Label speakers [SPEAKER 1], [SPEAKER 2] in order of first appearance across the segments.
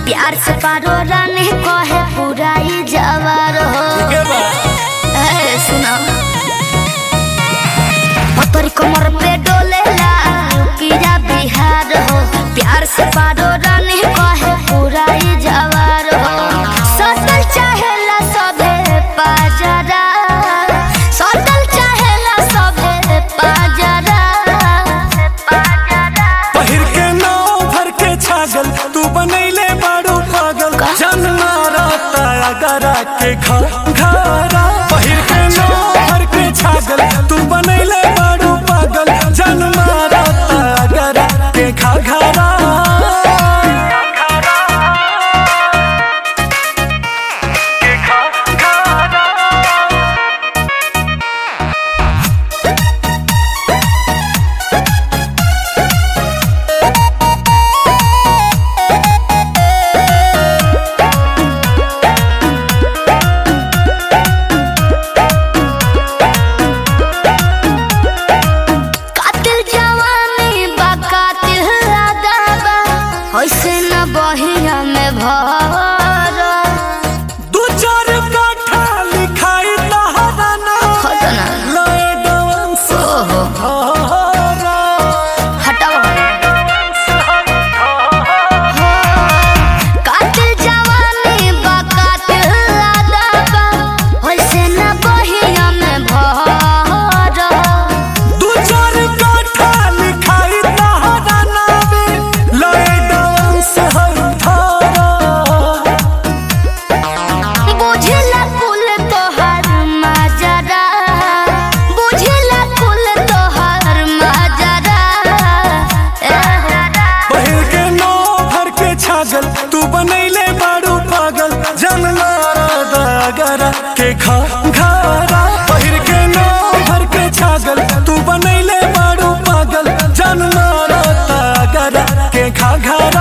[SPEAKER 1] प्यार से पारो रानी कहे पूरा ही जवार हो
[SPEAKER 2] के बा
[SPEAKER 1] ए, सुना पतरी कमर पे डोलेला यूपीया बिहार हो प्यार से पारो रानी कहे पूरा ही जवार हो सटल चाहेला सभे पाजरा सटल चाहेला सभे पाजरा
[SPEAKER 2] पहिर के नाव भर के छागल तू बनैले बाड़ू पागल जन मारा तारा गरा के घरा पहिर के नाव भर के छागल तू बनैले बाड़ू पागल जन मारा तारा गरा के घरा
[SPEAKER 1] कातिल जवानी बा कातिल अदाबा होइसे न बहिया में भर
[SPEAKER 2] दू चार काठा लिखाई तहरा नाम
[SPEAKER 1] हटना
[SPEAKER 2] लय डांस
[SPEAKER 1] ओहो
[SPEAKER 2] हरा
[SPEAKER 1] हटाओ हो कातिल जवानी बा कातिल अदाबा होइसे न बहिया में भर
[SPEAKER 2] दू चार काठा लिखाई तहरा नामे लय डांस हर थारा
[SPEAKER 1] बुझला कुल तोहर माजरा बुझला कुल तोहर माजरा
[SPEAKER 2] पहिर के नौ भर के छागल तू बनैले बाड़ू पागल जन मारा दागरा के खा घरा पहिर के नौ भर के छागल तू बनैले बाड़ू पागल जन मारा दागरा के खा घरा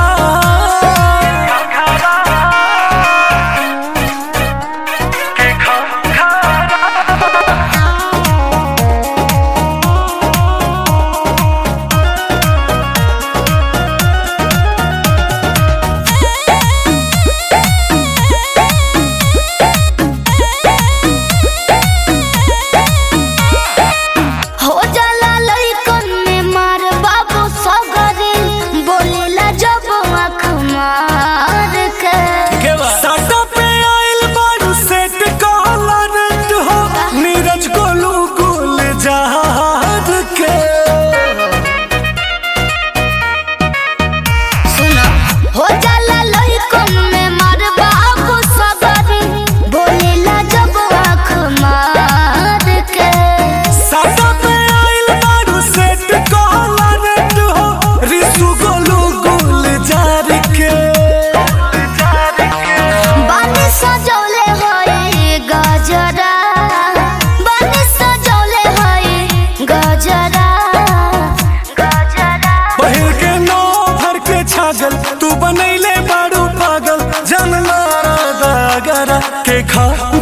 [SPEAKER 1] हो जाला लइकन में मार बाबू सगरे बोलेला जब आँख मार के
[SPEAKER 2] साटा पे आइल बारू सेट कॉलर हो नीरज गोलू गुल जहाज के
[SPEAKER 1] सुनो हो जाला लइकन में मार बाबू सगरे बोलेला जब आँख मार के
[SPEAKER 2] साटा पे आइल बारू सेट कॉलर हो रिसु गोलू गुल जार के
[SPEAKER 1] बानी सजौले होई गजरा बानी सजौले होई गजरा गजरा
[SPEAKER 2] पहिर के नौ भर के छागल तू बनैले बारू पागल जन मारा दागरा के खा